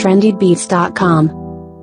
trendybeats.com.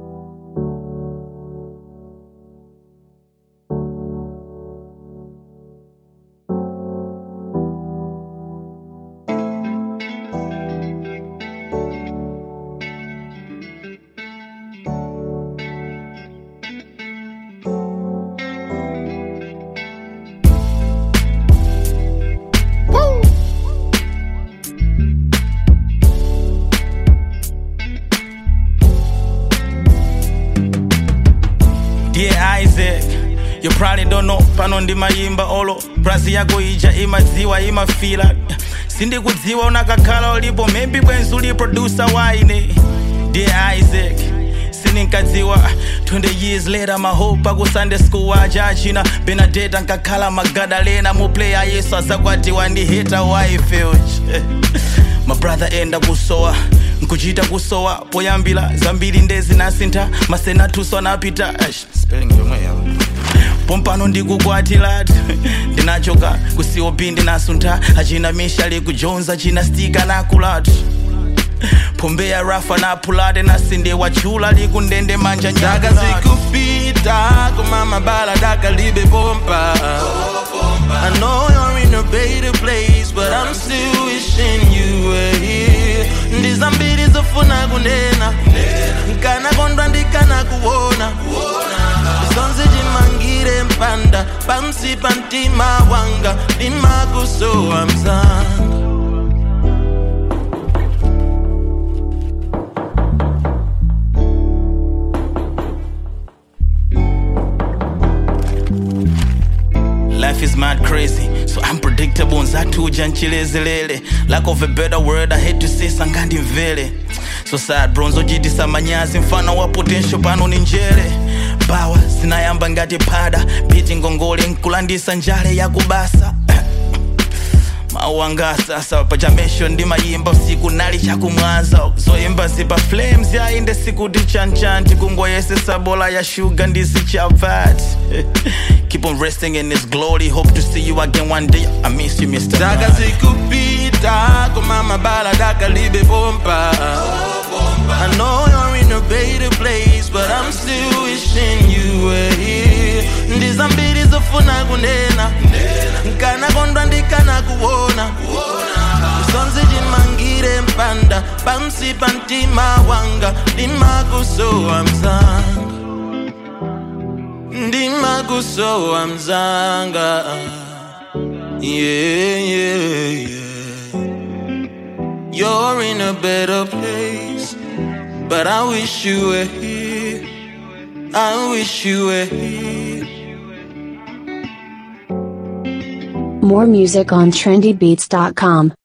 Dear Isaac, you probably don't know pano ndimayimba olo brazi yako ija imadziwa imafila sindikudziwa unakakhala ulipo maybe bwenzi uli producer waine Dear Isaac sininkadziwa 20 years later mahope aku sunday school aja achina benadeta nkakhala magadalena muplayer yesu azakwatiwa ndi hita wife mabrother enda kusowa nkuchita kusowa poyambira zambiri ndezinasintha masenatuso anapita Aish, spelling yomwe yawo pompano ndikukwatilati ndinachoka kucop ndinasuntha achina mishali kujonza china stika nakulati pombeya rafa napulate nasinde wachula likundende manja Daka nyakulati. zikupita kumama bala daka libe bomba I know you're in a better place but I'm still wishing you were here ndizambiri zofuna kunena nkana kondwa ndikana kuona zonse chimangire mpanda pansi pa mtima wanga ndimakusowa mzanga Life is mad crazy, so unpredictable. Nzatuja nchilezelele. Lack of a better word, I hate to say sangandi mvele. So sad bronzo jitisa manyazi mfano wa potential pano ni njere. Bawa zinayamba ngati pada, biti ngongole nkulandisa njale ya kubasa. mawanga sasa pachamesho ndimayimba usiku nali chakumwanza zoyimba zipa flames yainde sikuti chanchanti kungoyesesa bola ya shuga ndisi chavat keep on resting in his glory hope to see you again one day i miss you mr Daka Man. zikupita kumama bala daka libe bomba I know you're in a better place but I'm still wishing you were here ndizambiri zofuna kunena nkana kondwa ndikana kuona zonse chimangire mpanda pansi pa mtima wanga ndimakusowa mzanga ndimakusowa mzanga yeah, yeah, yeah. You're in a better place, but I wish you were here. I wish you were here. More music on trendybeats.com.